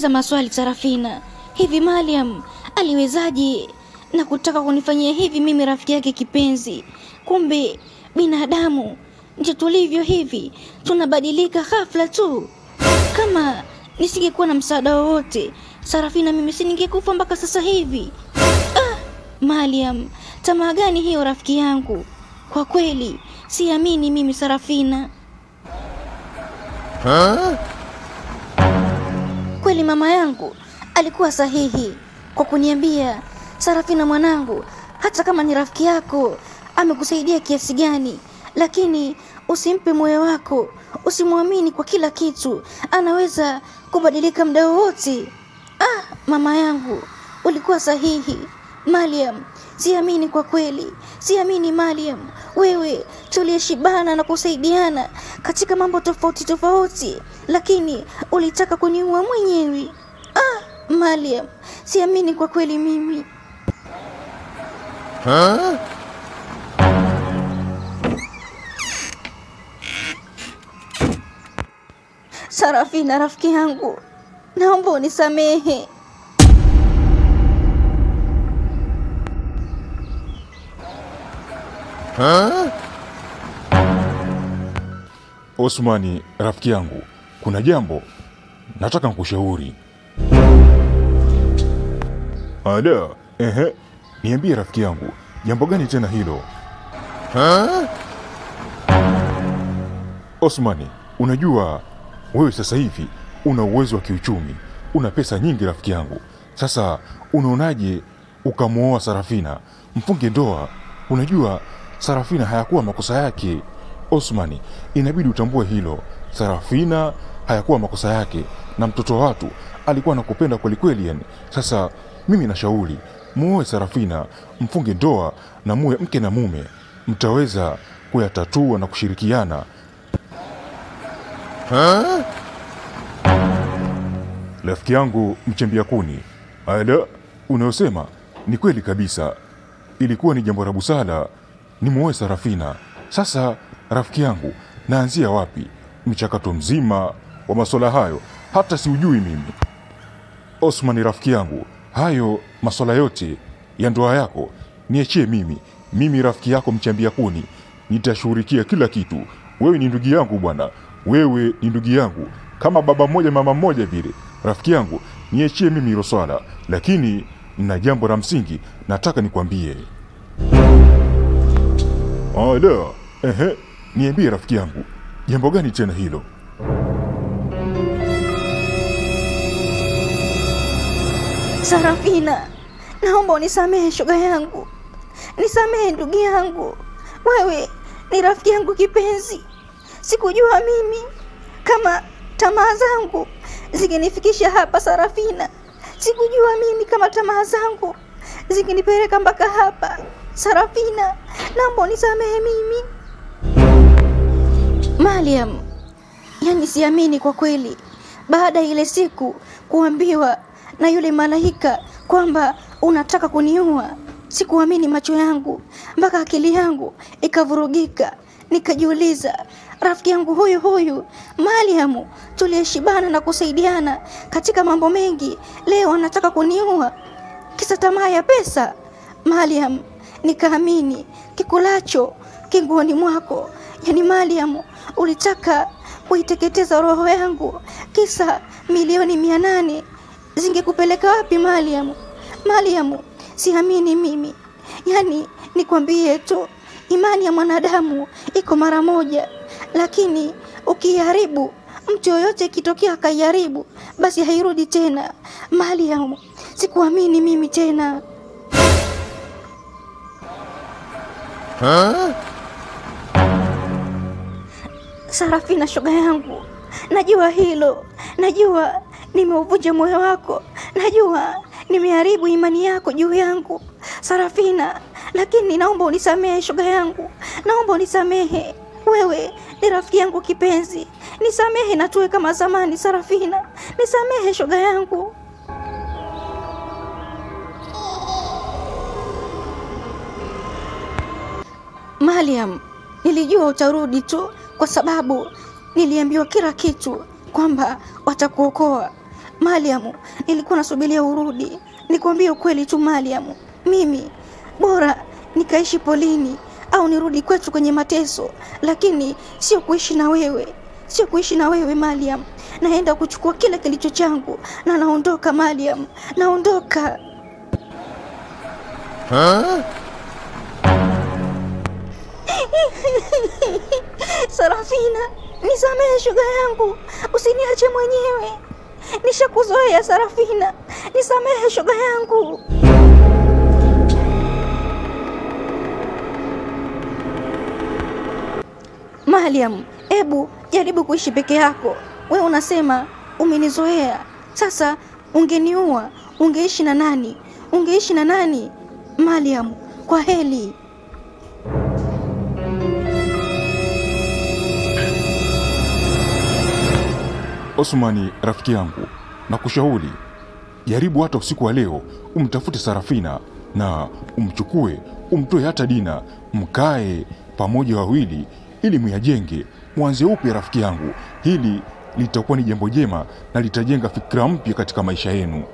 najiuliza maswali Sarafina, hivi Mariam aliwezaje na kutaka kunifanyia hivi mimi rafiki yake kipenzi? Kumbe binadamu ndio tulivyo hivi, tunabadilika ghafla tu. Kama nisingekuwa na msaada wowote Sarafina, mimi siningekufa mpaka sasa hivi. Ah, Mariam, tamaa gani hiyo rafiki yangu? Kwa kweli siamini mimi Sarafina. Kweli mama yangu alikuwa sahihi kwa kuniambia, Sarafina mwanangu, hata kama ni rafiki yako amekusaidia kiasi gani, lakini usimpe moyo wako, usimwamini kwa kila kitu, anaweza kubadilika muda wowote. Ah, mama yangu ulikuwa sahihi. Mariam, siamini kwa kweli, siamini Mariam, wewe tuliyeshibana na kusaidiana katika mambo tofauti tofauti, lakini ulitaka kuniua mwenyewe. Ah, Mariam, siamini kwa kweli mimi. Sarafina rafiki yangu, naomba unisamehe. Osmani, rafiki yangu, kuna jambo nataka nkushauri. Ada, ehe, niambie rafiki yangu, jambo gani tena hilo? Osmani, unajua wewe sasa hivi una uwezo wa kiuchumi, una pesa nyingi rafiki yangu. Sasa unaonaje ukamwoa Sarafina, mfunge ndoa? Unajua Sarafina hayakuwa makosa yake. Osmani, inabidi utambue hilo. Sarafina hayakuwa makosa yake, na mtoto wa watu alikuwa anakupenda kweli kweli. Yani sasa mimi nashauri muoe Sarafina, mfunge ndoa na muwe mke na mume, mtaweza kuyatatua na kushirikiana. Rafiki yangu mchembia kuni, ala, unayosema ni kweli kabisa. Ilikuwa ni jambo la busara nimuoe Sarafina. Sasa rafiki yangu, naanzia wapi mchakato mzima wa masuala hayo? Hata siujui mimi. Osman rafiki yangu, hayo masuala yote ya ndoa yako niachie mimi. Mimi rafiki yako mchambia kuni, nitashughulikia kila kitu. Wewe ni ndugu yangu bwana, wewe ni ndugu yangu kama baba mmoja mama mmoja vile. Rafiki yangu, niachie mimi hilo swala, lakini na jambo la msingi nataka nikwambie. Ala, ehe, niambie rafiki yangu, jambo gani tena hilo? Sarafina, naomba unisamehe shoga yangu, nisamehe ndugu yangu, wewe ni rafiki yangu kipenzi. Sikujua mimi kama tamaa zangu zingenifikisha hapa Sarafina. Sikujua mimi kama tamaa zangu zingenipeleka mpaka hapa Sarafina, naomba unisamehe mimi. Mariam, yani siamini kwa kweli, baada ya ile siku kuambiwa na yule malaika kwamba unataka kuniua, sikuamini macho yangu mpaka akili yangu ikavurugika, nikajiuliza rafiki yangu huyu huyu Mariam tuliyeshibana na kusaidiana katika mambo mengi, leo anataka kuniua kisa tamaa ya pesa. Mariam, nikaamini kikulacho kinguoni mwako, yani Mariam ulitaka kuiteketeza roho yangu kisa milioni mia nane zingekupeleka wapi Mariam? Mariam, siamini mimi, yani nikwambie tu, imani ya mwanadamu iko mara moja, lakini ukiharibu mtu yoyote ikitokea akaiharibu, basi hairudi tena. Mariam, sikuamini mimi tena. Sarafina, shoga yangu, najua hilo, najua nimeuvunja moyo wako, najua nimeharibu imani yako juu yangu Sarafina, lakini naomba unisamehe shoga yangu, naomba unisamehe. Wewe ni rafiki yangu kipenzi, nisamehe na tuwe kama zamani. Sarafina, nisamehe shoga yangu. Mariam, nilijua utarudi tu kwa sababu niliambiwa kila kitu kwamba watakuokoa. Mariamu, nilikuwa nasubiria urudi. Nikwambie ukweli tu Mariamu, mimi bora nikaishi polini au nirudi kwetu kwenye mateso, lakini sio kuishi na wewe, sio kuishi na wewe Mariam. Naenda kuchukua kila kilicho changu na naondoka Mariam, naondoka. Sarafina, nisamehe shuga yangu, usiniache mwenyewe. Nishakuzoea Sarafina, nisamehe shuga yangu. Mariam, ebu jaribu kuishi peke yako. We unasema umenizoea, sasa ungeniua, ungeishi na nani? Ungeishi na nani? Mariam, kwa heli. Osmani rafiki yangu, na kushauri jaribu hata usiku wa leo umtafute Sarafina na umchukue, umtoe hata Dina, mkae pamoja wawili, ili muyajenge, mwanze upya rafiki yangu. Hili litakuwa ni jambo jema na litajenga fikra mpya katika maisha yenu.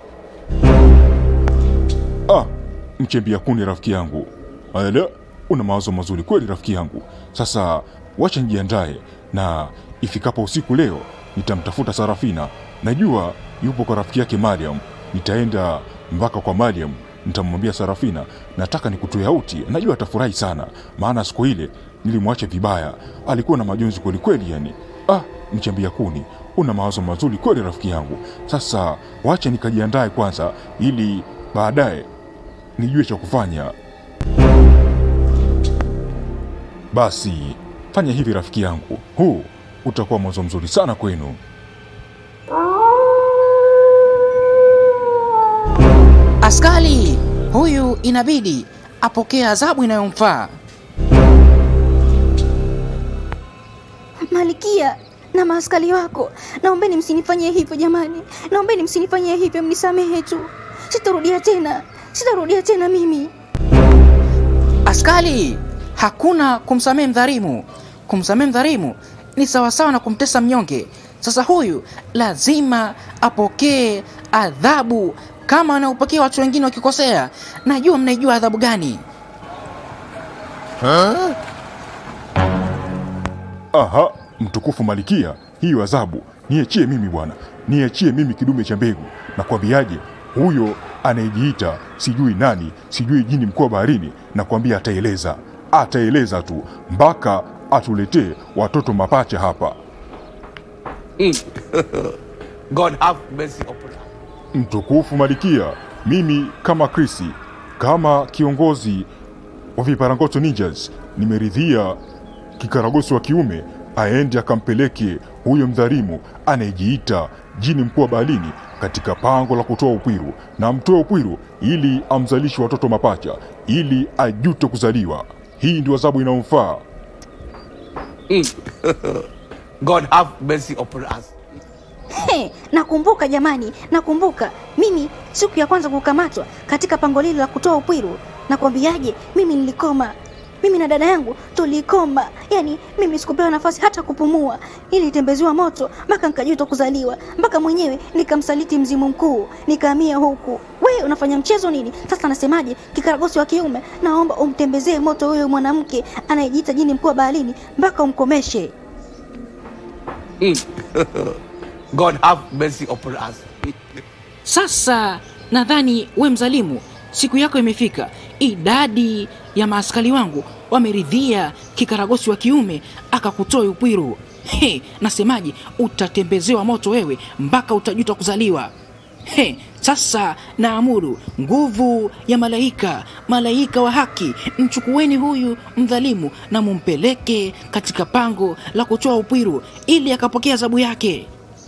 Ah, mchembia kuni rafiki yangu, ala, una mawazo mazuri kweli rafiki yangu. Sasa wacha nijiandae, na ifikapo usiku leo nitamtafuta Sarafina. Najua yupo kwa rafiki yake Mariam. Nitaenda mpaka kwa Mariam, nitamwambia Sarafina, nataka nikutoe auti. Najua atafurahi sana, maana siku ile nilimwacha vibaya, alikuwa na majonzi kweli kweli. Yani ah, mchambia kuni, una mawazo mazuri kweli rafiki yangu. Sasa wacha nikajiandae kwanza, ili baadaye nijue cha kufanya. Basi fanya hivi rafiki yangu, huu utakuwa mwanzo mzuri sana kwenu. Askari huyu inabidi apokee adhabu inayomfaa. Malikia na maaskari wako, naombeni msinifanyie hivyo jamani, naombeni msinifanyie hivyo, mnisamehe tu, sitarudia tena, sitarudia tena mimi. Askari, hakuna kumsamehe mdhalimu. Kumsamehe mdhalimu ni sawasawa na kumtesa mnyonge. Sasa huyu lazima apokee adhabu kama wanaopokea watu wengine wakikosea. Najua mnaijua adhabu gani. Aha, mtukufu Malikia, hiyo adhabu niachie mimi bwana, niachie mimi kidume cha mbegu. Nakwambiaje, huyo anayejiita sijui nani, sijui jini mkuu wa baharini, nakwambia ataeleza, ataeleza tu mpaka atuletee watoto mapacha hapa. God have mercy upon us. Mtukufu Malikia, mimi kama Krisi, kama kiongozi wa viparangoto ninjas, nimeridhia kikaragosi wa kiume aende akampeleke huyo mdhalimu anayejiita jini mkuu wa baharini katika pango la kutoa upwiru, na mtoe upwiru ili amzalishe watoto mapacha, ili ajute kuzaliwa. Hii ndio adhabu inayomfaa. God have mercy upon us. He, nakumbuka jamani, nakumbuka mimi siku ya kwanza kukamatwa katika pango lile la kutoa upwiru. Nakwambiaje, mimi nilikoma, mimi na dada yangu tulikoma. Yani mimi sikupewa nafasi hata kupumua, nilitembeziwa moto mpaka nikajuta kuzaliwa, mpaka mwenyewe nikamsaliti mzimu mkuu, nikahamia huku. We unafanya mchezo nini? Sasa nasemaje, kikaragosi wa kiume, naomba umtembezee moto huyo mwanamke anayejiita jini mkuu wa baharini mpaka umkomeshe. God have mercy upon us. Sasa nadhani we mzalimu, siku yako imefika. Idadi ya maaskari wangu wameridhia kikaragosi wa kiume akakutoa upwiru. He, nasemaje, utatembezewa moto wewe mpaka utajuta kuzaliwa. He, sasa naamuru nguvu ya malaika, malaika wa haki, mchukueni huyu mdhalimu na mumpeleke katika pango la kutoa upwiru ili akapokea adhabu yake.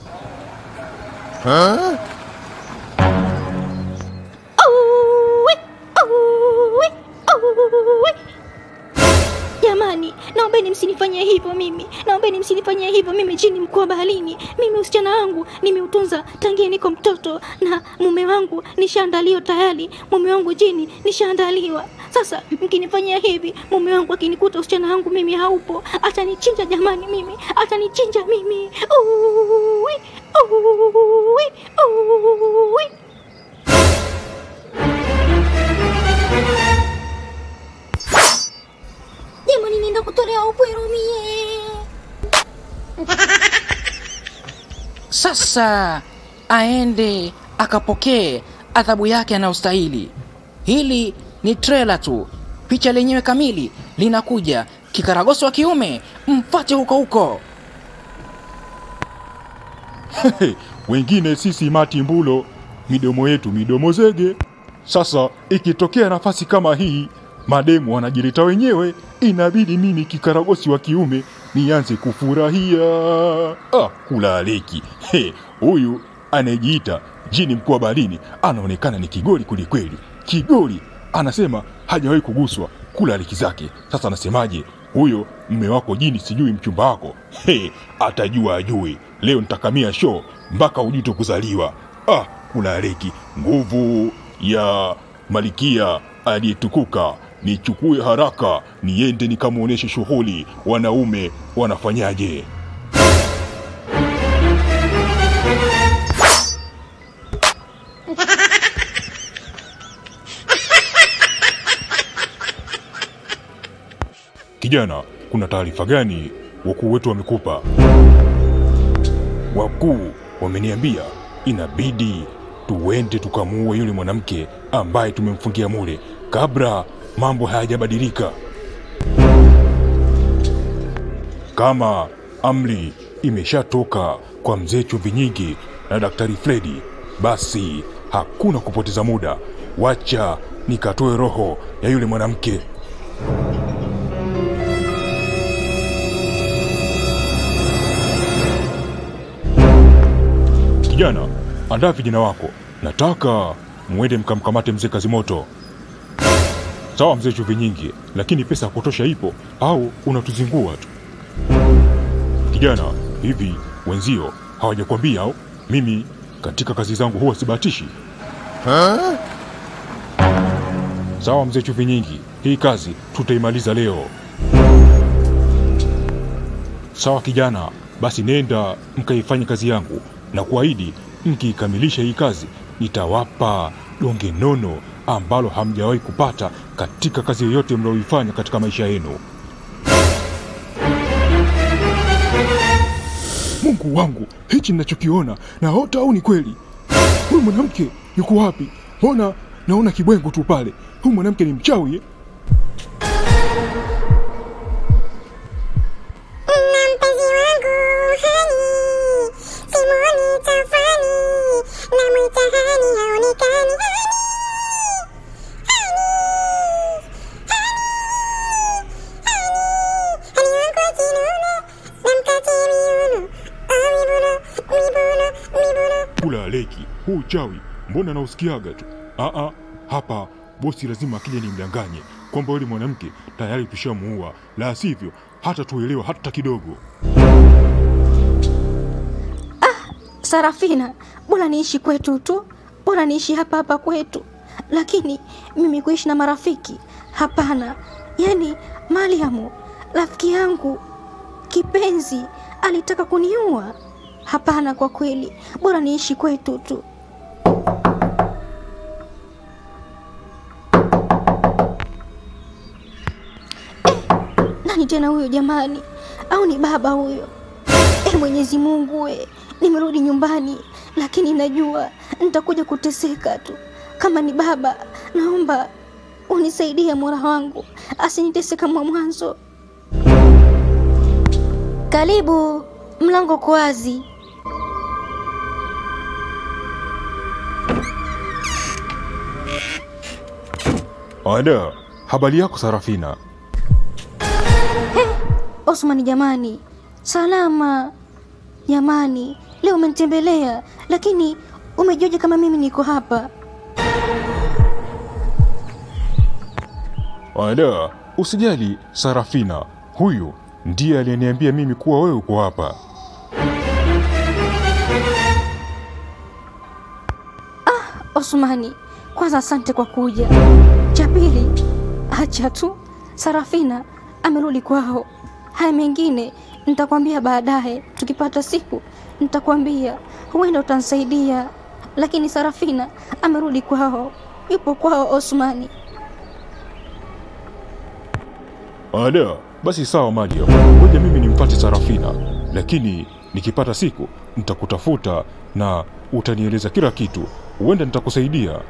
Auwe, auwe, auwe. Jamani, naombeni msinifanyie hivyo mimi, naombeni msinifanyie hivyo mimi, jini mkuu wa baharini. Mimi usichana wangu nimeutunza tangia niko mtoto, na mume wangu nishaandaliwa tayari. Mume wangu jini nishaandaliwa, Sasa mkinifanyia hivi, mume wangu akinikuta usichana wangu mimi haupo, atanichinja jamani, mimi atanichinja mimi. Uwi, uwi, uwi. Jamani, nienda kutolea upwero mie. Sasa aende akapokee adhabu yake anayostahili. Hili ni trela tu, picha lenyewe kamili linakuja. Kikaragosi wa kiume, mfate huko huko. wengine sisi mati mbulo, midomo yetu midomo zege. Sasa ikitokea nafasi kama hii, mademu wanajileta wenyewe, inabidi mimi kikaragosi wa kiume nianze kufurahia. Ah, kula aleki He, huyu anayejiita jini mkuu wa baharini anaonekana ni kigoli kwelikweli. Kigoli anasema hajawahi kuguswa kula aleki zake. Sasa anasemaje huyo mme wako jini, sijui mchumba wako He, atajua ajui. Leo nitakamia show mpaka ujuto kuzaliwa. Ah, kula aleki nguvu ya malikia aliyetukuka nichukue haraka niende nikamwonyeshe shughuli wanaume wanafanyaje. Kijana, kuna taarifa gani wakuu wetu wamekupa? Wakuu wameniambia inabidi tuende tukamuue yule mwanamke ambaye tumemfungia mule kabla mambo hayajabadilika. Kama amri imeshatoka kwa mzee Chumvi Nyingi na Daktari Fredi, basi hakuna kupoteza muda. Wacha nikatoe roho ya yule mwanamke. Kijana, andaa vijana wako, nataka mwende mkamkamate mzee Kazimoto. Sawa mzee Chumvi Nyingi, lakini pesa ya kutosha ipo au unatuzingua tu? Kijana, hivi wenzio hawajakwambia au? Mimi katika kazi zangu huwa sibahatishi. Sawa mzee Chumvi Nyingi, hii kazi tutaimaliza leo. Sawa kijana, basi nenda mkaifanye kazi yangu na kuahidi, mkiikamilisha hii kazi nitawapa donge nono ambalo hamjawahi kupata katika kazi yoyote mnayoifanya katika maisha yenu. Mungu wangu, hichi ninachokiona naota au ni kweli? Huyu mwanamke yuko wapi? Mbona naona kibwengo tu pale? Huyu mwanamke ni mchawi eh? na mpenzi wangu hani simoni tafani na mwita hani haonekani hani hani hani hani hani wangu akinuna na mkate miuno ah mibuno mibuno mibuno Kula aleki, huu uchawi mbona nausikiaga tu? Aa, hapa bosi lazima akija nimdanganye kwamba yule mwanamke tayari tushamuua, la sivyo hata tuelewa hata kidogo. Sarafina, bora niishi kwetu tu, bora niishi hapa hapa kwetu. Lakini mimi kuishi na marafiki, hapana. Yaani Mariamu rafiki yangu kipenzi alitaka kuniua. Hapana, kwa kweli, bora niishi kwetu tu. Eh, nani tena huyo jamani? Au ni baba huyo? E Mwenyezi Mungu we, nimerudi nyumbani, lakini najua nitakuja kuteseka tu. Kama ni baba, naomba unisaidie Mola wangu, asinitese kama mwanzo. Karibu, mlango uko wazi. Ada, habari yako Sarafina? Osmani jamani, salama jamani, leo umenitembelea, lakini umejuaje kama mimi niko hapa? Ada, usijali Sarafina, huyu ndiye aliyeniambia mimi kuwa wewe uko hapa. Osmani, kwanza asante kwa kuja. Cha pili, Acha tu, Sarafina amerudi kwao. Haya mengine nitakwambia baadaye, tukipata siku nitakwambia, huenda utanisaidia. Lakini Sarafina amerudi kwao, yupo kwao Osmani. Ala, basi sawa Mariam, ngoja mimi nimpate Sarafina, lakini nikipata siku nitakutafuta na utanieleza kila kitu, huenda nitakusaidia.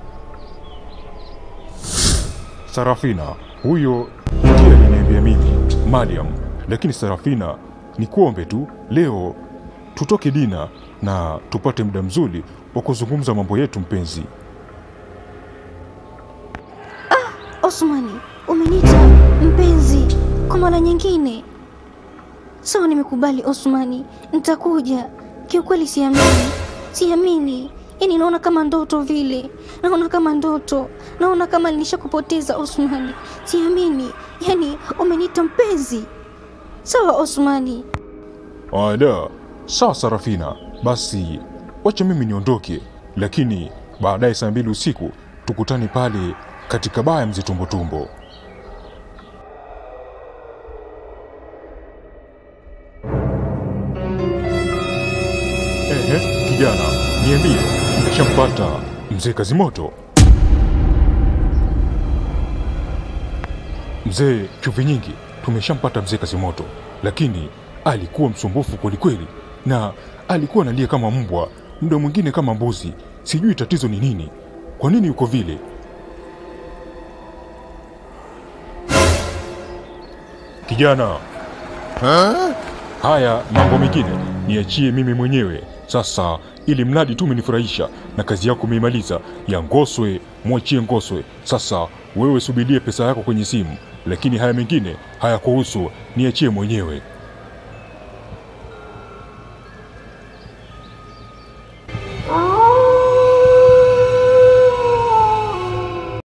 Sarafina, huyo ndiye aliniambia mimi Mariam, lakini Sarafina, nikuombe tu leo tutoke dina na tupate muda mzuri wa kuzungumza mambo yetu mpenzi. Osmani, umeniita mpenzi kwa mara nyingine. Sawa, nimekubali Osmani, nitakuja. Kiukweli siamini, siamini. Yaani naona kama ndoto vile, naona kama ndoto, naona kama nilishakupoteza Osmani. Siamini, yaani umeniita mpenzi. Sawa Osmani, Ala, sawa Sarafina, basi wacha mimi niondoke, lakini baadaye saa mbili usiku tukutane pale katika baa ya mzee Tumbotumbo. Ehe, kijana, niambie, umeshampata mzee Kazimoto? Mzee chumvi nyingi, tumeshampata mzee Kazimoto, lakini alikuwa msumbufu kwelikweli, na alikuwa analia kama mbwa, muda mwingine kama mbuzi. Sijui tatizo ni nini, kwa nini yuko vile? Kijana, haya mambo mengine niachie mimi mwenyewe. Sasa ili mradi tu umenifurahisha na kazi yako umeimaliza ya Ngoswe, mwachie Ngoswe. Sasa wewe subirie pesa yako kwenye simu, lakini haya mengine hayakuhusu, niachie mwenyewe.